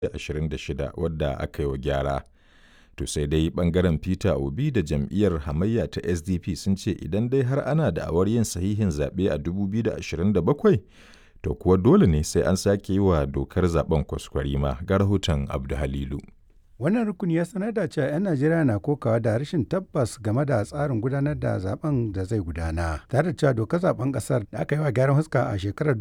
2026 wadda aka yi wa gyara. To sai dai ɓangaren Peter Obi da jam'iyyar hamayya ta SDP sun ce idan dai har ana da'awar yin sahihin zaɓe a 2027 to kuwa dole ne sai an sake yi wa dokar zaben kwaskwarima ga rahoton Abdu Halilu. Wannan rukuni ya sanar da cewa 'yan Najeriya na kokawa da rashin tabbas game da tsarin gudanar da zaben da zai gudana. Tare da cewa dokar zaben kasar da aka yi wa gyaran huska a shekarar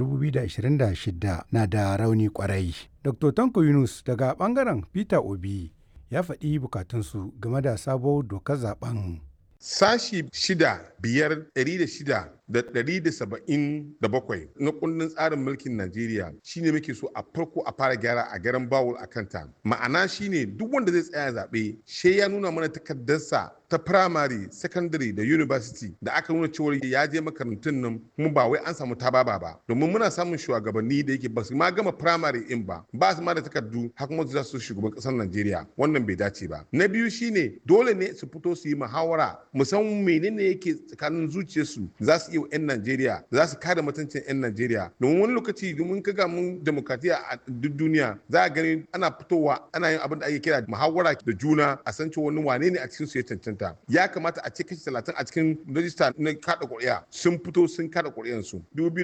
2026 na da rauni kwarai. Dr. Tanko Yunus daga bangaren Peter Obi ya faɗi bukatunsu game da sabuwar dokar zaben. Sashi shida biyar ɗari da shida da ɗari da saba'in da bakwai na kundin tsarin mulkin Najeriya shine muke so a farko a fara gyara a garan bawul a kanta. Ma'ana shine duk wanda zai tsaya zaɓe she ya nuna mana takardarsa ta primary, secondary da university da aka nuna cewa ya je makarantun nan kuma ba wai an samu tababa ba. Domin muna samun shugabanni da yake ba su ma gama primary in ba ba su ma da takardu har kuma za su shugaban ƙasar Najeriya wannan bai dace ba. Na biyu shine dole ne su fito su yi muhawara musamman menene yake tsakanin zuciyarsu za su iya 'yan Najeriya za su kare mutuncin 'yan Najeriya domin wani lokaci domin kaga mun demokratiya a duk duniya za a gani ana fitowa ana yin abin da ake kira muhawara da juna a san cewa wani wane ne a cikin su ya cancanta ya kamata a ce kashi talatin a cikin rajista na kada ƙuri'a sun fito sun kada ƙuri'an su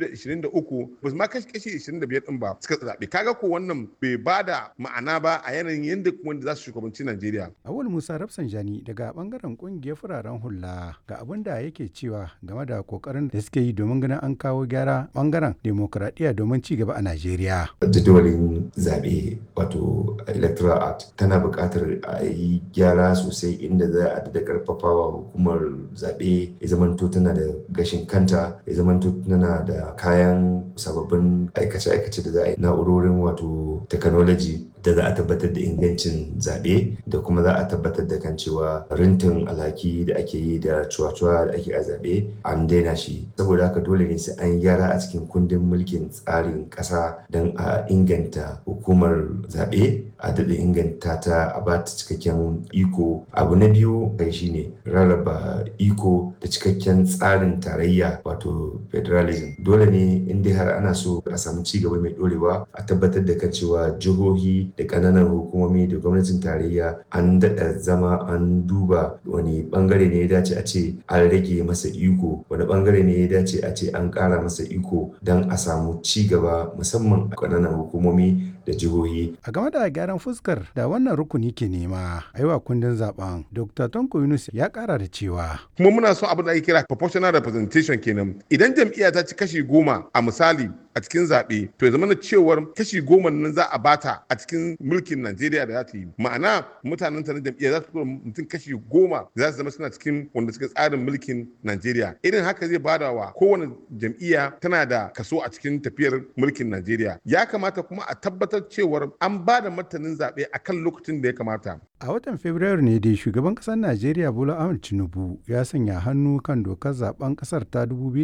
2023 ba su ma kashi kashi 25 din ba suka zaɓe kaga ko wannan bai ba da ma'ana ba a yanayin yadda wanda za su shugabanci Najeriya. Awul Musa Rafsanjani daga bangaren kungiyar fararen hula ga abin da yake cewa game da kokarin da suke yi domin ganin an kawo gyara bangaren demokuraɗiyya domin ci gaba a Najeriya. Jadawalin zaɓe wato electoral act tana buƙatar a yi gyara sosai inda za a da ƙarfafawa hukumar zaɓe ya zamanto tana da gashin kanta ya zamanto tana da kayan sababbin aikace-aikace da za a yi na'urorin wato technology da za a tabbatar da ingancin zaɓe da kuma za a tabbatar da kan cewa rintin alhaki da ake yi da cuwa-cuwa da ake a zaɓe an daina shi saboda haka dole ne sai an gyara a cikin kundin mulkin tsarin ƙasa don a inganta hukumar zaɓe a daɗa inganta ta a ba ta cikakken iko abu na biyu kai shine rarraba iko da cikakken tsarin tarayya wato federalism dole ne in dai har ana so a samu ci gaba mai ɗorewa a tabbatar da kan cewa jihohi da ƙananan hukumomi da gwamnatin tarayya an daɗa zama an duba wani ɓangare ne ya dace a ce an rage masa iko wani ɓangare ne ya dace a ce an ƙara masa iko don a samu ci gaba musamman a ƙananan hukumomi da jihohi. A game da gyaran fuskar da wannan rukuni ke nema a yi wa kundin zaben Dr. Tonko Yunus ya ƙara da cewa. Kuma muna son abin da ake kira proportional representation kenan. Idan jam'iyya ta ci kashi goma a misali a cikin zaɓe to ya zama cewar kashi goma nan za a bata a cikin mulkin Najeriya da za ta yi ma'ana mutanen ta na jam'iyya za su tura mutum kashi goma za su zama suna cikin wanda suka tsarin mulkin Najeriya irin haka zai bada wa kowane jam'iyya tana da kaso a cikin tafiyar mulkin Najeriya ya kamata kuma a tabbatar cewar an ba da martanin zaɓe a kan lokacin da ya kamata. A watan Fabrairu ne dai shugaban ƙasar Najeriya Bola Ahmed Tinubu ya sanya hannu kan dokar zaben ƙasar ta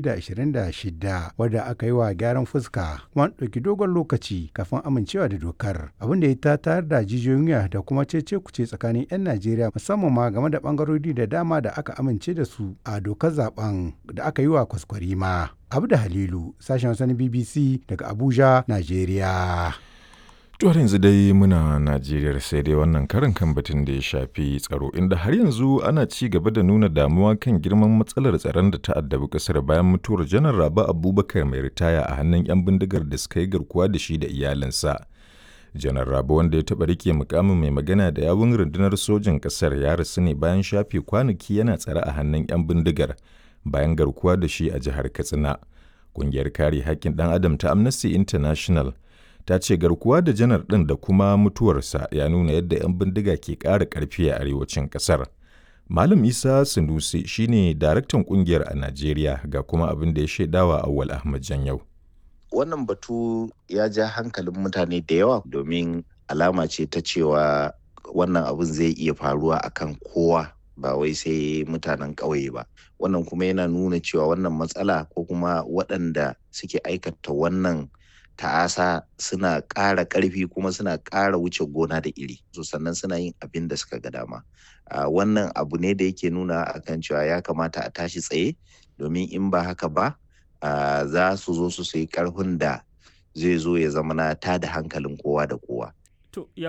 2026 wadda aka yi wa gyaran fuska kuma ɗauki dogon lokaci kafin amincewa da dokar abin da ya ta tayar da jijiyoyin wuya da kuma cece kuce tsakanin 'yan Najeriya musamman ma game da bangarori da dama da aka amince da su a dokar zaben da aka yi wa kwaskwarima. Abu da Halilu sashen wasan BBC daga Abuja, Najeriya. To yanzu dai muna Najeriya sai dai wannan karin kan batun da ya shafi tsaro inda har yanzu ana ci gaba da nuna damuwa kan girman matsalar tsaron da ta addabi kasar bayan mutuwar janar Rabi Abubakar mai ritaya a hannun 'yan bindigar da suka yi garkuwa da shi da iyalinsa. Janar Rabi wanda ya taɓa rike mukamin mai magana da yawun rundunar sojin ƙasar ya rasu ne bayan shafe kwanaki yana tsare a hannun 'yan bindigar bayan garkuwa da shi a jihar Katsina. Ƙungiyar kare haƙƙin ɗan adam ta Amnesty International ta ce garkuwa da janar ɗin da kuma mutuwarsa ya nuna yadda 'yan bindiga ke ƙara ƙarfi a arewacin ƙasar. Malam Isa Sanusi shine daraktan ƙungiyar a Najeriya ga kuma abin da ya shaidawa Awwal Ahmad Janyau. Wannan batu ya ja hankalin mutane da yawa domin alama ce ta cewa wannan abin zai iya faruwa akan kowa ba wai sai mutanen ƙauye ba. Wannan kuma yana nuna cewa wannan matsala ko kuma waɗanda suke aikata wannan ta'asa suna ƙara ƙarfi kuma suna ƙara wuce gona da iri so sannan suna yin abin da suka ga dama wannan abu ne da yake nuna akan cewa ya kamata a tashi tsaye domin in ba haka ba za su zo su yi ƙarfin da zai zo ya zama na tada hankalin kowa da kowa To,